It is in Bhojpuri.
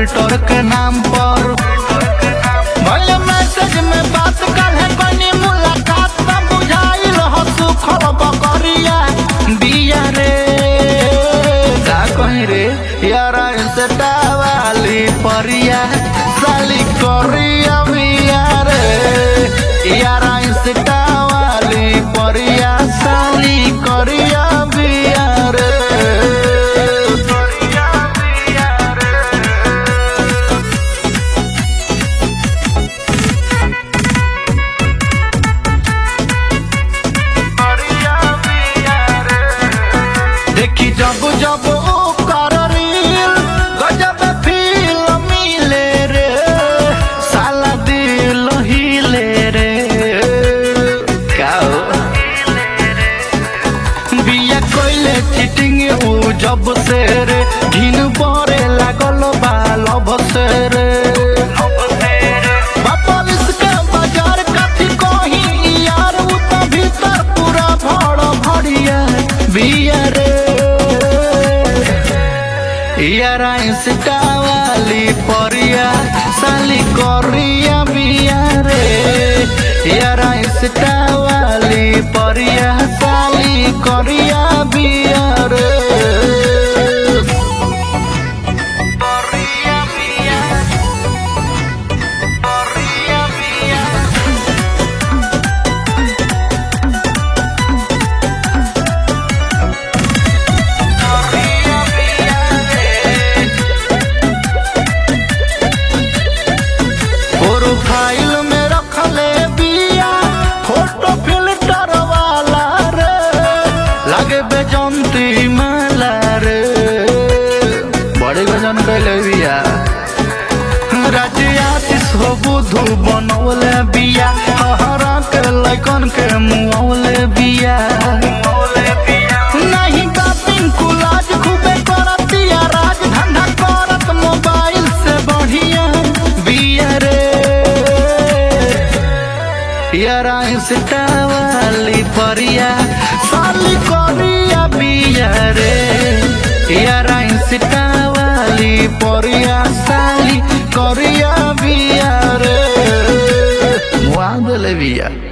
फिल्टर के नाम पर भले मैसेज में बात कर है बनी मुलाकात में बुझाइल हो सुखल बकरिया बिया रे का कहीं रे यारा इंस्टा वाली परिया साली करिया बिया रे यारा इंस्टा वाली परिया साली करिया बिया रे करिया बिया रे देखी जब जब ओ कर रील गजब फील मिले रे साला दिल हिले रे का हो? बिया कोइले चीटिंग ऊ जब से रे घिन परे लागल बा लब से रे बापलिस के बाजार कथी कही यार उ त भीतर पूरा भड़ भड़िया बिया रे यारा इंस्टा वाली परिया साली करिया बिया रे यारा इंस्टा वाली परिया साली करिया बिया रे करिया बिया करिया बिया करिया बिया रे प्रोफाइल में रखले बिया फोटो फिल्टर वाला रे लगे बेजंती माला रे बड़े गजन कैले बिया राजियातिस हो बुधु बनौले बिया हरा के लैकन के मुआवले बिया नहीं बापिन कुलाज खूबे करतिया राज धंधा करत मोबाइल से बढ़िया बिया रे यारा इंस्टा वाली परिया साली करिया बिया रे यारा इंस्टा वाली परिया साली करिया बिया रे मुआ देले बिया